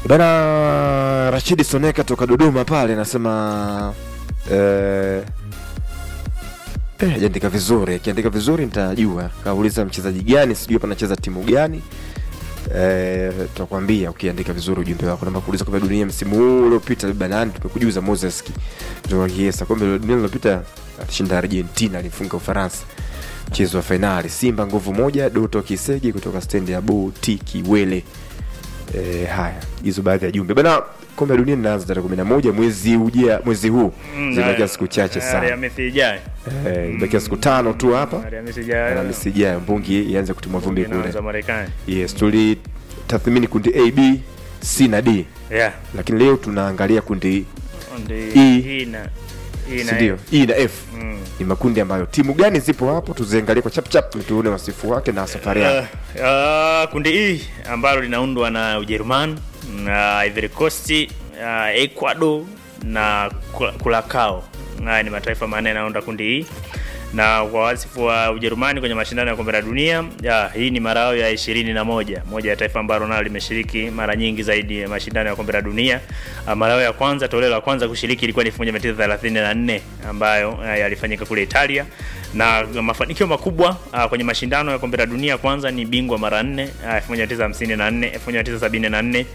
Bana Rashidi Soneka toka Dodoma pale anasema eh, eh, ajaandika vizuri. Akiandika vizuri nitajua. Kauliza mchezaji gani, sijui hapa anacheza timu gani. Eh, tutakwambia ukiandika vizuri ujumbe wako. Namba kuuliza kombe la dunia msimu huu uliopita labda nani tumekujuza Moses kutoka Kiesa. Kombe la dunia lililopita alishinda Argentina, alifunga Ufaransa. Mchezo wa fainali Simba nguvu moja, Doto Kisegi kutoka stendi ya Boti Kiwele. E, haya hizo baadhi ya jumbe bana. Kombe la dunia linaanza tarehe kumi na moja mwezi uja mwezi huu, zimebakia siku chache sana, Alhamisi ijayo. Eh, zimebakia siku tano tu hapa. Alhamisi ijayo. Alhamisi ijayo mbungi ianze kutimua vumbi Inaanza kule. Marekani. Yes, tuli tathmini kundi A, B, C na D, Yeah. lakini leo tunaangalia kundi Ndi- E. hii na hii si na ndio, E na F. Mm. Ni makundi ambayo timu gani zipo hapo, tuziangalie kwa chap chap, tuone wasifu wake na safari yake. Uh, uh, kundi hii ambalo linaundwa na Ujerumani na Ivory Coast, uh, Ecuador na Kula- Curacao. Haya ni mataifa manne yanayounda kundi hii, na kwa wasifu wa Ujerumani kwenye mashindano ya kombe la dunia ya, hii ni mara yao ya ishirini na moja moja ya taifa ambalo nalo limeshiriki mara nyingi zaidi ya mashindano ya kombe la dunia. Uh, mara yao ya kwanza, toleo la kwanza kushiriki ilikuwa ni 1934 ambayo uh, yalifanyika kule Italia na mafanikio makubwa uh, kwenye mashindano ya kombe la dunia kwanza ni bingwa mara nne uh, 1954, 1974,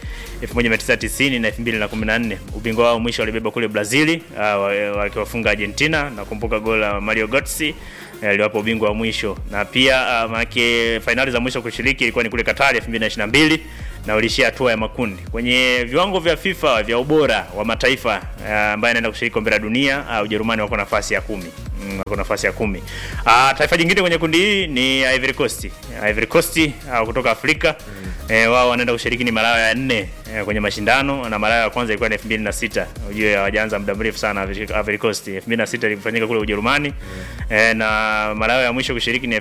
1990 na 2014. Ubingwa wao mwisho walibeba kule Brazili uh, wa- wakiwafunga Argentina na kumbuka goli la Mario Götze eh, aliwapa ubingwa wa mwisho na pia uh, maanake fainali za mwisho kushiriki ilikuwa ni kule Qatar 2022 na walishia hatua ya makundi kwenye viwango vya FIFA vya ubora wa mataifa uh, ambaye anaenda kushiriki kombe la dunia uh, Ujerumani wako nafasi ya kumi mm, wako nafasi ya kumi. Uh, taifa jingine kwenye kundi hii ni Ivory Coast. Ivory Coast uh, kutoka Afrika eh, wao wanaenda kushiriki ni mara yao ya nne eh, kwenye mashindano na mara yao ya kwanza ilikuwa ni 2006. Ujue hawajaanza muda mrefu sana Ivory- Ivory Coast. 2006 ilifanyika kule Ujerumani eh, na mara yao ya mwisho kushiriki ni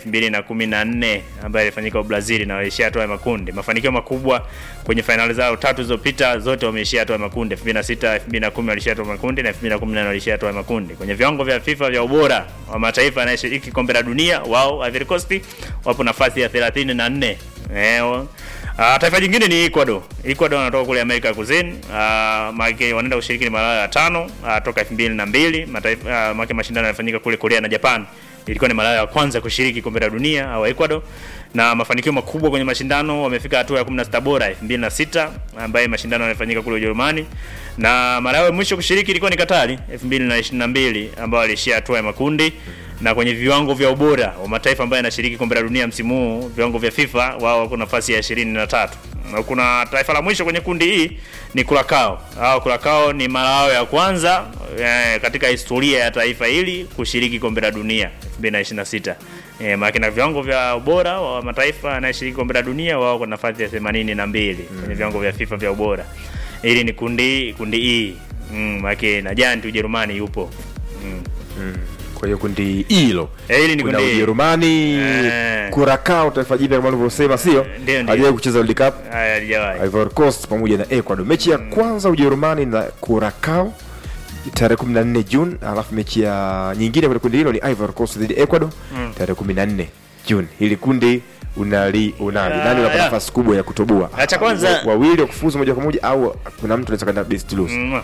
2014 ambayo ilifanyika Brazil na walishia hatua ya makundi. Mafanikio makubwa kwenye fainali zao tatu zilizopita zote wameishia hatua ya makundi. 2006, 2010 walishia hatua ya makundi na 2018 walishia hatua ya makundi. Kwenye viwango vya FIFA vya ubora wa mataifa yanayoshiriki kombe la dunia, wao Ivory Coast wapo nafasi ya 34. Eh, wa- Uh, taifa jingine ni Ecuador. Ecuador wanatoka kule Amerika ya Kusini. Uh, maana wanaenda kushiriki ni mara ya tano uh, toka 2002. Mataifa uh, maana mashindano yanafanyika kule Korea na Japan. Ilikuwa ni mara ya kwanza kushiriki kombe la dunia au Ecuador na mafanikio makubwa kwenye mashindano, wamefika hatua ya 16 bora 2006 ambaye mashindano yanafanyika kule Ujerumani, na mara yao ya mwisho kushiriki ilikuwa ni Katari 2022 ambao walishia hatua ya makundi na kwenye viwango vya ubora wa mataifa ambayo yanashiriki kombe la dunia msimu huu, viwango vya FIFA, wao wako nafasi ya 23. Na kuna taifa la mwisho kwenye kundi hii ni Curacao. Hao Curacao ni mara yao ya kwanza eh, katika historia ya taifa hili kushiriki kombe la dunia 2026. Eh, maana na viwango vya ubora wa mataifa yanayoshiriki kombe la dunia wao kwa nafasi ya 82 kwenye viwango vya FIFA vya ubora. Hili ni kundi kundi hii. Mm, maana na janti Ujerumani yupo. Mm. Kwa hiyo kundi hilo Eh, hili ni kuna kundi Ujerumani, Eh. Curacao, taifa jipya kama ulivyosema, sio Ndio, ndio. hajawahi kucheza World Cup. Haya halijawahi. Ivory Coast pamoja na Ecuador. Mechi ya kwanza Ujerumani na Curacao tarehe 14 Juni, alafu mechi ya nyingine kwenye kundi hilo ni Ivory Coast dhidi ya Ecuador Mm. tarehe 14 Juni. Hili kundi unali unali Ah, nani unapata yeah. nafasi kubwa ya kutoboa? Ah, cha kwanza- Wa- wawili wa kufuzu moja kwa moja au kuna mtu anaweza kwenda best lose. Mm.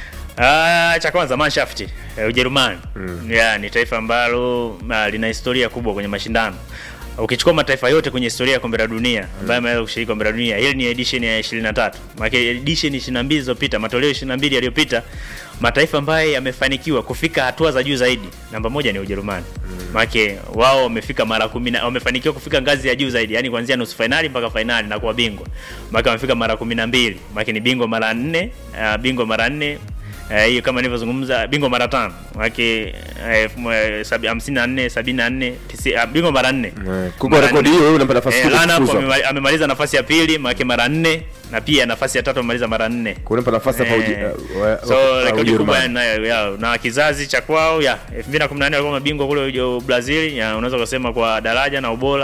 Ah, cha kwanza Mannschaft eh, Ujerumani Mm. yeah, ni taifa ambalo ah, lina historia kubwa kwenye mashindano. Ukichukua mataifa yote kwenye historia ya kombe la dunia ambayo yameweza kushiriki kombe la dunia, hili ni edition ya 23. Maana edition 22 zilizopita, matoleo 22 yaliyopita, mataifa ambayo yamefanikiwa kufika hatua za juu zaidi, namba moja ni Ujerumani. Maana wao wamefika mara 10 wamefanikiwa kufika ngazi ya juu zaidi, yani kuanzia nusu finali mpaka finali na kuwa bingwa. Maana wamefika mara 12. Maana ni bingwa mara 4, uh, bingwa mara 4 Eh, hiyo kama nilivyozungumza bingwa mara tano wake hamsini na nne sabini na nne tisi- ah, bingwa mara nne Eh, kwa rekodi hiyo wewe unapata nafasi Eh, kubwa Lana kufuzu. hapo amemali- amemaliza nafasi ya pili maake mara nne na pia nafasi ya tatu amemaliza mara nne Kwa unapata nafasi hapa Uji- Eh, wa- wa- so wa- rekodi kubwa Ujerumani. nayo yao na kizazi cha kwao ya 2014 walikuwa mabingwa kule Ujo- Brazil ya unaweza kusema kwa daraja na ubora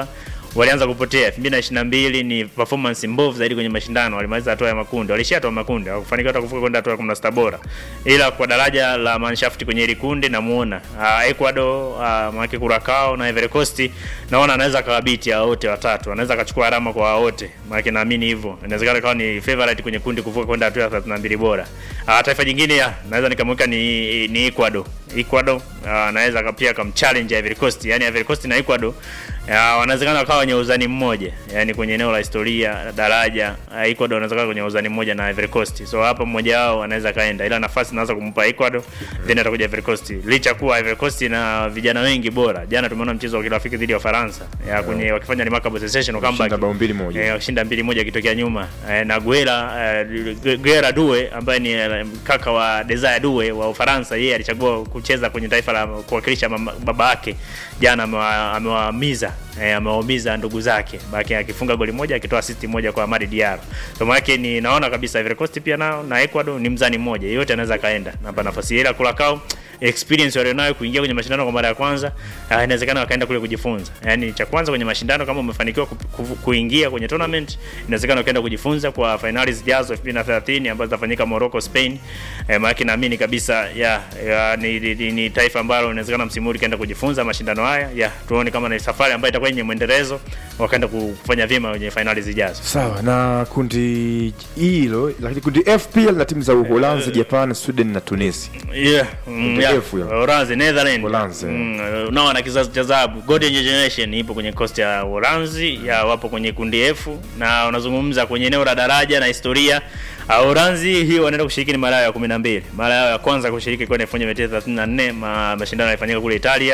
walianza kupotea 2022 ni performance mbovu zaidi kwenye mashindano walimaliza hatua ya makundi walishatoa makundi hawakufanikiwa hata kuvuka kwenda hatua ya 16 bora ila kwa daraja la Mannschaft kwenye hili kundi namuona uh, Ecuador uh, maana Curacao na Ivory Coast naona anaweza kawabiti hao wote watatu anaweza akachukua alama kwa hao wote maana naamini hivyo inawezekana kawa ni favorite kwenye kundi kuvuka kwenda hatua ya 32 bora uh, taifa jingine ya naweza nikamweka ni, ni Ecuador Ecuador uh, anaweza pia kamchallenge Ivory Coast yani Ivory Coast na Ecuador uh, wanawezekana wakawa wenye uzani mmoja yani kwenye eneo la historia daraja uh, Ecuador wanaweza kuwa kwenye uzani mmoja na Ivory Coast so hapa mmoja wao anaweza kaenda ila nafasi naweza kumpa Ecuador then atakuja Ivory Coast licha kuwa Ivory Coast na vijana wengi bora jana tumeona mchezo wa kirafiki dhidi ya Ufaransa ya kwenye wakifanya remarkable sensation comeback Kushinda bao mbili moja. eh, kushinda mbili moja akitokea nyuma eh, na Guera eh, Guera Due ambaye ni eh, kaka wa Desire Due wa Ufaransa yeye alichagua kucheza kwenye taifa la kuwakilisha mama- baba yake jana amewa- amewaumiza eh, amewaumiza ndugu zake baki akifunga goli moja akitoa assist moja kwa Amadi Diallo so maana yake ni naona kabisa Ivory Coast pia nao na Ecuador ni mzani mmoja yote anaweza kaenda napa nafasi ile Curacao experience walionayo kuingia kwenye mashindano kwa mara ya kwanza uh, inawezekana wakaenda kule kujifunza yani cha kwanza kwenye mashindano kama umefanikiwa ku, ku, kuingia kwenye tournament inawezekana ukaenda kujifunza kwa finali zijazo 2030 ambazo zitafanyika Morocco Spain eh, maana naamini kabisa ya, ya ni, ni, ni, ni taifa ambalo inawezekana msimu huu kaenda kujifunza mashindano haya ya tuone kama ni safari ambayo itakuwa yenye mwendelezo wakaenda kufanya vyema kwenye finali zijazo sawa na kundi hilo lakini kundi f pia lina timu za uholanzi japan sweden na tunisia Yeah, mm, Kundi yeah. F hiyo. Uholanzi, Netherlands. Uholanzi, Mm, nao na kizazi cha dhahabu. Golden Generation ipo kwenye coast ya Uholanzi, ya wapo kwenye kundi F na unazungumza kwenye eneo la daraja na historia. Uh, Uholanzi hii wanaenda kushiriki ni mara yao ya 12. Mara yao ya kwanza kushiriki kwa 1934 ma, mashindano yalifanyika kule Italia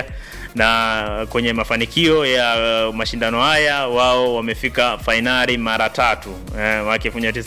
na kwenye mafanikio ya uh, mashindano haya wao wamefika fainali mara tatu. Eh, mwaka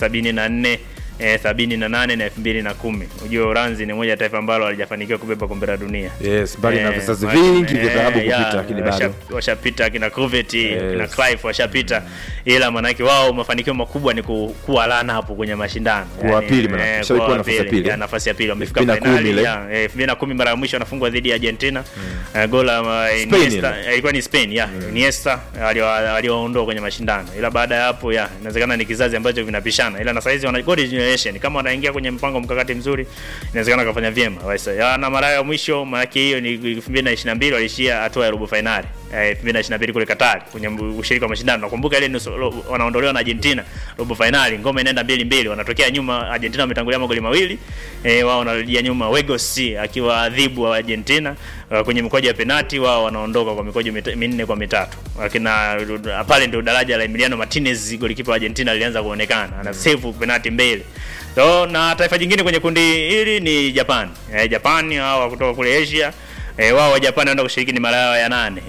1974 eh, sabini na nane na elfu mbili na kumi ujue Uholanzi ni moja ya taifa ambalo halijafanikiwa kubeba kombe la dunia yes mbali na Eh, vizazi ma- vingi vya eh, dhahabu ya, kupita lakini bado washa- washapita kina Kluivert Yes. kina Cruyff washapita ila maanake wao mafanikio makubwa ni ku, kuwa lana hapo kwenye mashindano Kuwa wa pili maana, eh, kishawahi kuwa kuwa wa nafasi ya pili, pili. ya, nafasi ya pili wamefika 2010 finali ile. ya eh, 2010 mara ya mwisho wanafungwa dhidi ya Argentina Eh, goli la uh, Spain Iniesta ile. eh, ilikuwa ni Spain ya Iniesta aliwa- aliwaondoa kwenye mashindano ila baada ya hapo ya inawezekana ni kizazi ambacho vinapishana ila na saizi wana golden generation kama wanaingia kwenye mpango mkakati mzuri inawezekana kafanya vyema Waisa. ya na mara ya mwisho maana hiyo ni 2022 walishia hatua ya robo finali eh, 2022 kule Qatar kwenye ushiriki wa mashindano nakumbuka ile nusu- ro- wanaondolewa na Argentina robo finali ngome inaenda mbili mbili wanatokea nyuma Argentina wametangulia magoli mawili eh, wao wanarejea nyuma Wegos akiwa adhibu wa Argentina uh, kwenye mikojo ya penati wao wanaondoka kwa mikojo mita- minne kwa mitatu lakina pale ndio daraja la Emiliano Martinez golikipa wa Argentina lilianza kuonekana ana save penati mbele so na taifa jingine kwenye kundi hili ni Japan eh, Japan hao kutoka kule Asia E, wao wa Japan wanaenda kushiriki ni mara yao ya nane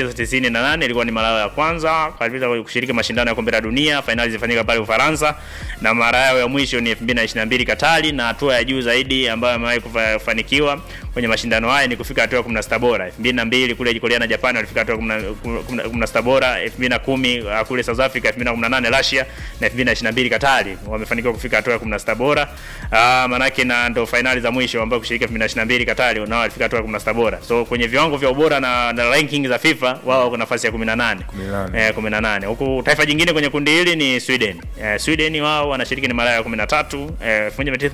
1998 ilikuwa ni mara yao ya kwanza kabisa kushiriki mashindano ya kombe la dunia. Fainali zilifanyika pale Ufaransa, na mara yao ya mwisho ni 2022 Katari, na hatua ya juu zaidi ambayo amewahi kufa- kufanikiwa kwenye mashindano haya ni kufika hatua ya 16 bora. 2002 kule Korea na Japan walifika hatua ya 10 16 bora. 2010 kule South Africa, 2018 Russia na 2022 Katari wamefanikiwa kufika hatua ya 16 bora. Ah, manake na ndo fainali za mwisho ambayo kushiriki 2022 Katari nao walifika hatua ya 16 bora. So kwenye viwango vya ubora na, na ranking za FIFA wao wako nafasi ya 18. 18. Eh, 18. Huku taifa jingine kwenye kundi hili ni Sweden. Eh, Sweden wao wanashiriki ni mara ya 13 eh,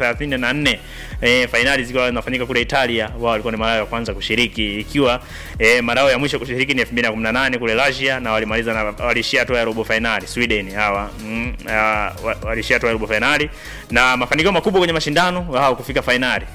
1934 eh, fainali zikiwa zinafanyika kule Italia, wao walikuwa ni mara ya kwanza kushiriki ikiwa eh, mara yao ya mwisho kushiriki ni 2018 kule Russia na walimaliza na walishia hatua ya robo finali Sweden hawa mm, uh, wa- walishia hatua ya robo finali na mafanikio makubwa kwenye mashindano wao kufika finali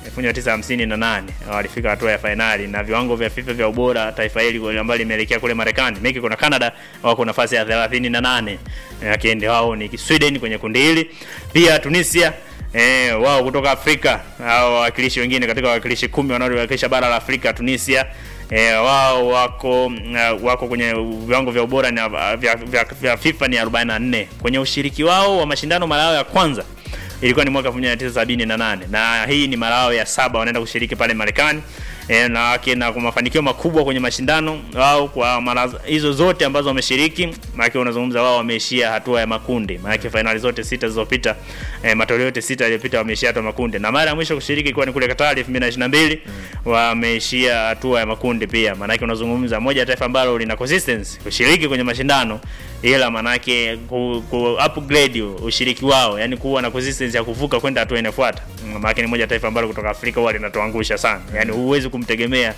1958 walifika hatua ya finali na viwango vya FIFA vya ubora taifa hili ambalo limeelekea kule Marekani, Mexico na Canada wako nafasi ya 38 lakini wao ni Sweden kwenye kundi hili, pia Tunisia Eh, wao kutoka Afrika hao wawakilishi wengine katika wawakilishi kumi wanaowakilisha bara la Afrika Tunisia eh, wao wako uh, wako kwenye viwango vya ubora ni, uh, vya, vya, vya FIFA ni 44 kwenye ushiriki wao wa mashindano mara yao ya kwanza ilikuwa ni mwaka 1978 na hii ni mara yao ya saba wanaenda kushiriki pale Marekani e, na kina kwa mafanikio makubwa kwenye mashindano wao kwa mara hizo zote ambazo wameshiriki, maana unazungumza wao wameishia hatua ya makundi, maana fainali zote sita zilizopita, e, matoleo yote sita yaliyopita wameishia hatua ya makundi, na mara ya mwisho kushiriki ilikuwa ni kule Katari 2022 wameishia hatua ya makundi pia. Maana unazungumza moja ya taifa ambalo lina consistency kushiriki kwenye mashindano ila manake ku, ku upgrade ushiriki wao, yani kuwa na consistency ya kuvuka kwenda hatua inayofuata. Maana ni moja taifa ambalo kutoka Afrika huwa linatuangusha sana, yani huwezi kumtegemea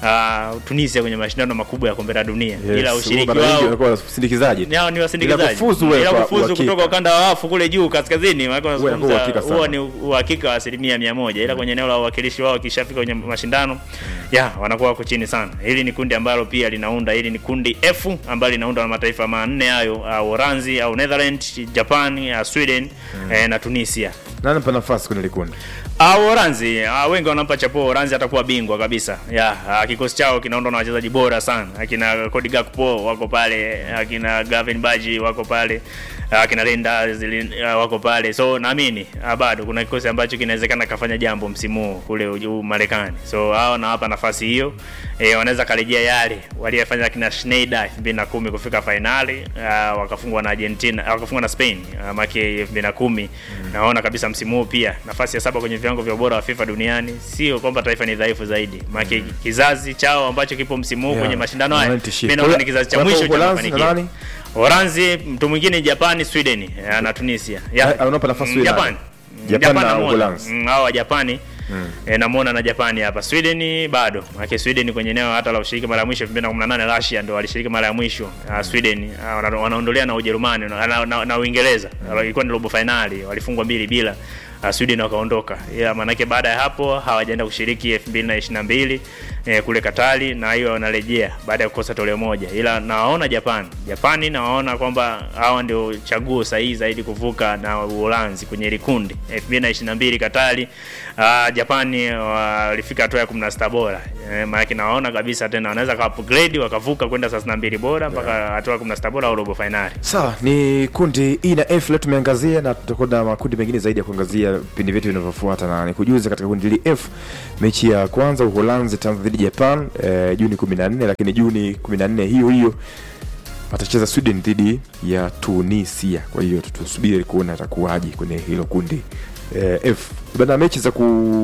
uh, Tunisia kwenye mashindano makubwa ya kombe la dunia Yes, ila ushiriki mara nyingi wao wanakuwa wasindikizaji. Yao ni wasindikizaji. Ila kufuzu wewe Ila kwa kufuzu uhakika. kutoka ukanda wa wafu kule juu kaskazini, maana Huwa inakuwa unazungumza uhakika sana. huwa ni uhakika wa asilimia mia moja, ila kwenye eneo la uwakilishi wao kishafika kwenye mashindano ya wanakuwa wako chini sana. Hili ni kundi ambalo pia linaunda, hili ni kundi F ambalo linaunda na mataifa manne hayo, uh, Uholanzi au Netherlands, Japan, uh, Sweden eh, na Tunisia. Nani mpa nafasi kwenye likundi? Ah, Uholanzi ah, wengi wanampa chapuo Uholanzi atakuwa bingwa kabisa. Ya, ah, kikosi chao kinaundwa na wachezaji bora sana. Akina Cody Gakpo wako pale, akina Gavin Baji wako pale, akina Linda Zilin, ah, wako pale. So naamini ah, bado kuna kikosi ambacho kinawezekana kafanya jambo msimu huu kule uju- Marekani. So hao nawapa nafasi hiyo. E, wanaweza karejea yale waliyofanya kina Schneider 2010 kufika fainali uh, wakafungwa na Argentina, uh, wakafungwa na Spain uh, make 2010 naona kabisa msimu huu pia nafasi ya saba kwenye viwango vya ubora wa FIFA duniani. Sio kwamba taifa ni dhaifu zaidi, make kizazi chao ambacho kipo msimu huu Yeah. kwenye mashindano haya, Wananitishia. mimi naona ni kizazi cha mwisho cha Uholanzi na mafanikio. nani? Uholanzi, mtu mwingine Japani, Sweden uh, na Tunisia. Ah, ah, unampa nafasi Mm, Sweden. Japan. Japan na namuona. Uholanzi. Mm, hao wa Japani E, namuona na Japani hapa. Sweden bado. Maana Sweden kwenye eneo hata la ushiriki mara ya mwisho 2018 Russia ndo walishiriki mara ya mwisho. Uh, Sweden uh, wana- wanaondolea na Ujerumani na, na, na, na Uingereza. Uh, Ilikuwa ni robo finali, walifungwa mbili bila. Uh, Sweden wakaondoka. Ila maanake baada ya hapo hawajaenda kushiriki 2022 eh, kule Katari na hiyo wanarejea baada ya kukosa toleo moja. Ila nawaona Japan. Japani nawaona kwamba hawa ndio chaguo sahihi zaidi kuvuka na Uholanzi kwenye ile kundi. 2022 Katari uh, Japani walifika hatua ya 16 bora. Eh, maana nawaona kabisa tena wanaweza ka upgrade wakavuka kwenda 32 bora mpaka hatua ya 16 bora au robo finali. Sawa, ni kundi E na F leo tumeangazia, na tutakuwa na makundi mengine zaidi ya kuangazia vipindi vyetu vinavyofuata, na nikujuze katika kundi hili F, mechi ya kwanza Uholanzi itaanza dhidi ya Japan eh, Juni 14, lakini Juni 14 hiyo hiyo atacheza Sweden dhidi ya Tunisia. Kwa hiyo tutasubiri kuona atakuwaje kwenye hilo kundi eh, F. Bana, mechi za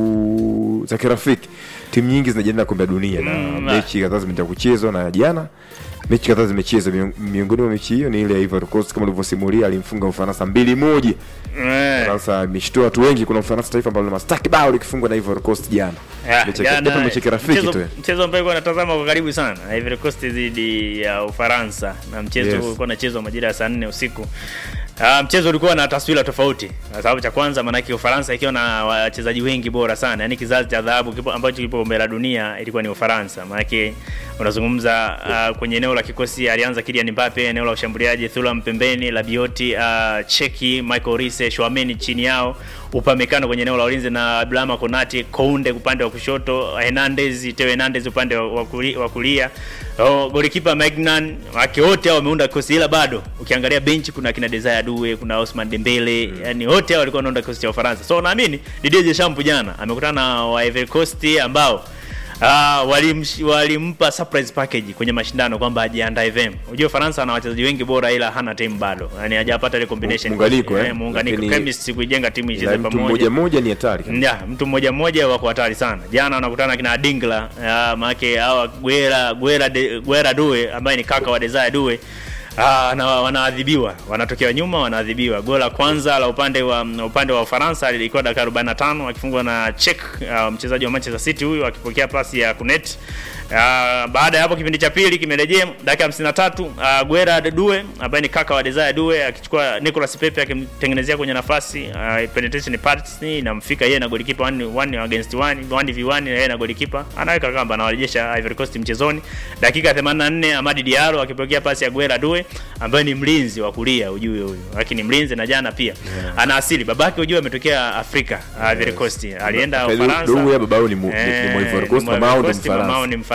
ku za kirafiki timu nyingi zinajiandaa kombe la dunia na Mm, mechi kadhaa zimeenda kuchezwa na jana mechi kadhaa zimechezwa. Miong- Miongoni mwa mechi hiyo ni ile ya Ivory Coast kama ulivyosimulia, alimfunga Ufaransa mbili moja. Eh. Ufaransa imeshtua watu wengi. Kuna Ufaransa taifa ambalo mastaki bao likifungwa na Ivory Coast jana, Ya, Mechi ya- jana, japo mechi ya kirafiki mchezo- tu. Mchezo ambao ilikuwa natazama kwa karibu sana Ivory Coast dhidi ya Ufaransa na mchezo Yes. yes. ulikuwa unachezwa majira ya saa nne usiku. Uh, mchezo ulikuwa na taswira tofauti kwa sababu cha kwanza, maanake Ufaransa ikiwa na wachezaji wengi bora sana, yani kizazi cha dhahabu kipo ambacho kipo kombe la dunia ilikuwa ni Ufaransa. Maanake unazungumza uh, kwenye eneo la kikosi alianza Kylian Mbappe, eneo la ushambuliaji Thuram pembeni, Rabiot, uh, Cheki, Michael Olise, Chouameni chini yao, Upamecano kwenye eneo la ulinzi na Blama Konate, Kounde upande wa kushoto, Hernandez, Theo Hernandez upande wa- wa kuli- wa kulia. Oh, golikipa Magnan, wake wote hao wameunda kikosi ila bado ukiangalia benchi kuna kina Desire Due, kuna Osman Dembele, yani wote hao walikuwa wanaunda kikosi cha Ufaransa. So naamini Didier Deschamps jana amekutana na wa Ivory Coast ambao Ah, walimsh- walimpa surprise package kwenye mashindano kwamba ajiandae vema. Unajua Ufaransa ana wachezaji wengi bora ila hana timu bado. Yaani hajapata ile combination. Muunganiko, eh? Eh, muunganiko. Lakini- Chemistry kuijenga timu Ila icheze mtu pamoja. mmoja mmoja ni hatari. Ya, mtu mmoja mmoja wako hatari sana. Jana wanakutana kina Dingla, ah, maana hawa Guera Guera de, Guera Due ambaye ni kaka wa Desire Due. Ah, na wanaadhibiwa, wanatokea nyuma wanaadhibiwa. Goli la kwanza la upande wa upande wa Ufaransa lilikuwa dakika 45 akifungwa na Czech, ah, mchezaji wa Manchester City huyu akipokea pasi ya Kunet. Uh, baada ya hapo kipindi cha pili kimerejea dakika 53 uh, Guera Due ambaye ni kaka wa Desire Due akichukua Nicolas Pepe akimtengenezea kwenye nafasi uh, penetration pass inamfika yeye na golikipa 1 against 1 1v1 na yeye na golikipa anaweka kamba anawarejesha Ivory Coast mchezoni. Dakika 84 Amadi Diallo akipokea pasi ya Guera Due ambaye ni mlinzi wa kulia ujue huyu, lakini mlinzi na jana pia ana asili babake ujue ametokea Afrika Ivory Coast alienda Kaka, Ufaransa. Due babao ni mu- ni- ni Eh, Ivory Coast, ni mamao ni Coast, Mfaransa. mamao ni Mfaransa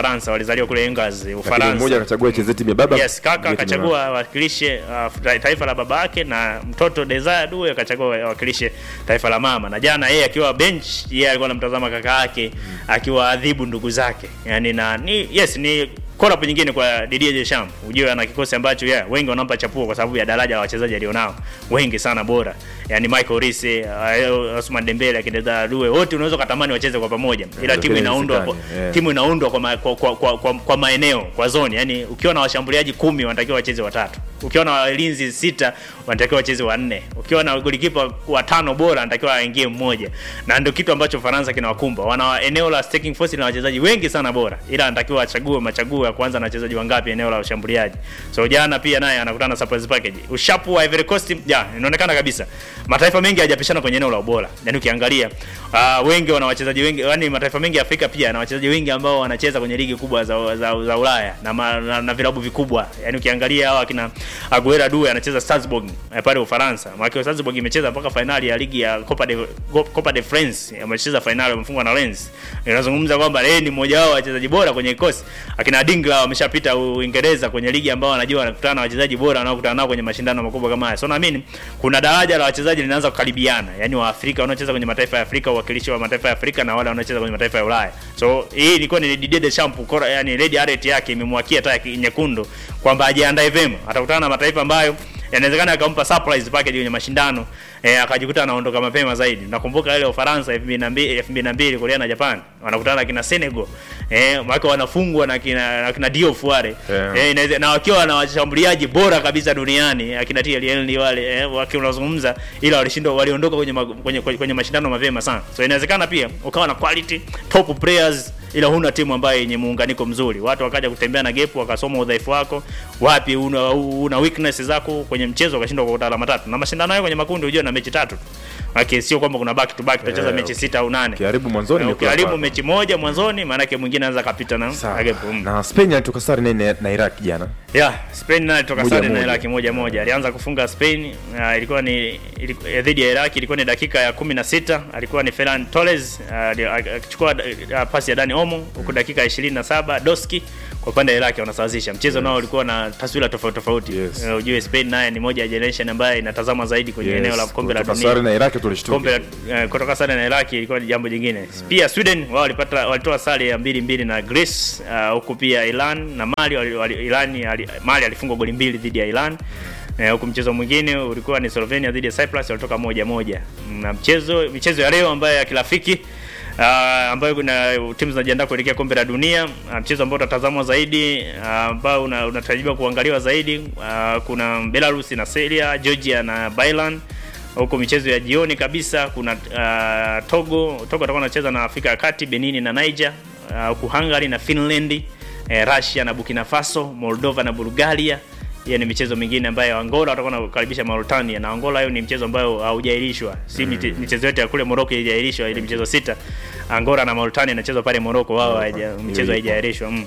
Ufaransa, walizaliwa kule Angers, lakini Ufaransa. mmoja akachagua cheze timu ya baba Yes, kaka mwingine timu ya mama. akachagua awakilishe uh, taifa la baba yake na mtoto Desire Due akachagua awakilishe taifa la mama. Na jana yeye akiwa bench, yeye alikuwa anamtazama kaka yake akiwa adhibu ndugu zake. Yaani na ni yes ni call up nyingine kwa Didier Deschamps. Ujue ana kikosi ambacho yeah, wengi wanampa chapuo kwa sababu ya daraja la wachezaji alionao. Wengi sana bora. Yaani Michael Olise, uh, Ousmane Dembele, akina Desire Due, wote unaweza kutamani wacheze kwa pamoja. Ila Yeah, timu lakini inaundwa kwa, haiwezekani, yeah. timu inaundwa kwa, ma, kwa, kwa, kwa, kwa, kwa maeneo kwa zoni yani ukiwa na washambuliaji kumi wanatakiwa wacheze watatu ukiwa na walinzi sita wanatakiwa wacheze wanne ukiwa na golikipa watano bora anatakiwa aingie mmoja na ndio kitu ambacho Faransa kinawakumba wana eneo la staking force na wachezaji wengi sana bora ila anatakiwa achague machaguo ya kwanza na wachezaji wangapi eneo la ushambuliaji so jana pia naye anakutana na surprise package ushapu wa Ivory Coast ja inaonekana kabisa mataifa mengi hayajapishana kwenye eneo la ubora yani ukiangalia uh, wengi wana wachezaji wengi yani mataifa mengi ya Afrika pia na wachezaji wengi ambao wanacheza kwenye ligi kubwa za, za, za Ulaya na, ma, na, na vilabu vikubwa yani ukiangalia hawa kina Aguero Due anacheza Strasbourg eh, pale Ufaransa maana Strasbourg imecheza mpaka finali ya ligi ya Copa de Go- Copa de France amecheza finali wamefungwa na Lens inazungumza kwamba yeye ni mmoja wao wa wachezaji bora kwenye kikosi akina Dingla wameshapita Uingereza kwenye ligi ambao wanajua wanakutana na wachezaji bora wanaokutana nao kwenye mashindano makubwa kama haya so naamini kuna daraja la wachezaji linaanza kukaribiana yani wa Afrika wanaocheza kwenye mataifa ya Afrika uwakilishi wa mataifa ya Afrika na wale wanaocheza kwenye mataifa ya Ulaya so hii ilikuwa ni Didier Deschamps kora yani red alert yake imemwakia taa ya nyekundu kwamba ajiandae vema atakutana na mataifa ambayo inawezekana akampa surprise package kwenye mashindano eh, akajikuta anaondoka mapema zaidi. Nakumbuka ile Ufaransa 2002 2002 Korea na Japan wanakutana na kina Senegal eh, maana wanafungwa na kina na kina Diouf wale Yeah. eh, inaweza na wakiwa na washambuliaji bora kabisa duniani akina Thierry Henry wale eh, wakiwa unazungumza, ila walishindwa waliondoka kwenye, ma- kwenye, kwenye, kwenye mashindano mapema sana. So inawezekana pia ukawa na quality top players ila huna timu ambayo yenye muunganiko mzuri. Watu wakaja kutembea na gap, wakasoma udhaifu wako, wapi una, una weakness zako kwenye mchezo, wakashindwa kwa alama tatu. Na mashindano hayo kwenye makundi unajua na mechi tatu tu. Maana sio kwamba kuna back to back tutacheza Eh, mechi sita au nane. ukiharibu mwanzoni Na imekuwa ukiharibu kwako. mechi moja mwanzoni, maana yake mwingine anaweza kapita na Sawa. na gap. Mm. na Spain alitoka sare nene na Iraq jana Yeah, Spain naye toka Moja sare na moja. Iraki moja moja. Alianza kufunga Spain uh, ilikuwa ni iliku- eh, dhidi ya Iraki ilikuwa ni dakika ya 16, alikuwa ni Ferran Torres uh, ali- akichukua uh, pasi ya Dani Olmo huku dakika ya 27 Doski kwa upande wa Iraki wanasawazisha. Mchezo nao ulikuwa na taswira tofauti tofauti. Yes. Uh, ujue Spain naye ni moja ya generation ambayo inatazama zaidi kwenye Yes, eneo la kombe la kutoka dunia sare na Iraq tulishtuka kombe la eh, kutoka sare na Iraki ilikuwa ni jambo jingine. Pia Sweden wao walipata walitoa sare ya mbili mbili na Greece uh, huku pia Iran na Mali wali, wali, Iran ali, Mali alifungwa goli mbili dhidi ya Iran. Eh, huku mchezo mwingine ulikuwa ni Slovenia dhidi ya Cyprus walitoka moja moja. Na mchezo michezo ya leo ambayo ya kirafiki Uh, ambayo kuna timu zinajiandaa kuelekea kombe la dunia uh, mchezo ambao utatazamwa zaidi uh, ambao una- unatarajiwa kuangaliwa zaidi uh, kuna Belarus na Serbia, Georgia na Bailan huko michezo ya jioni kabisa kuna uh, Togo Togo atakuwa anacheza na Afrika ya Kati, Benin na Niger, uh, huku Hungary na Finland, eh, Russia na Burkina Faso, Moldova na Bulgaria. Hiyo ni michezo mingine ambayo Angola watakuwa wanakaribisha Mauritania na Angola, hiyo ni mchezo ambayo haujaahirishwa, si mm. michezo yote ya kule Morocco haijaahirishwa, ile michezo sita Angola na Mauritania inachezwa pale Morocco, wao haija- michezo haijaahirishwa mm.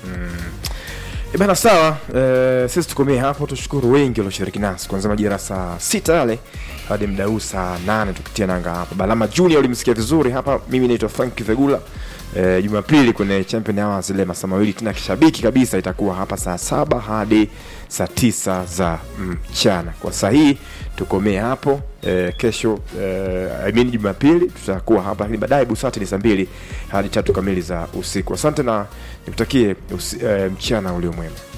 E bana sawa, eh, sisi tukomee hapo. Tushukuru wengi walioshiriki nasi kuanzia majira saa sita yale hadi muda huu saa nane tukitia nanga hapa. Balama Junior ulimsikia vizuri hapa. Mimi naitwa Frank Vegula. Eh, Jumapili kwenye Champion Hours ile masaa mawili tena kishabiki kabisa itakuwa hapa saa saba hadi saa tisa za mchana. Kwa saa hii tukomee hapo. Eh, kesho eh, I mean Jumapili tutakuwa hapa, lakini baadaye Busati ni saa mbili hadi tatu kamili za usiku. Asante na nikutakie usi, eh, mchana ulio mwema.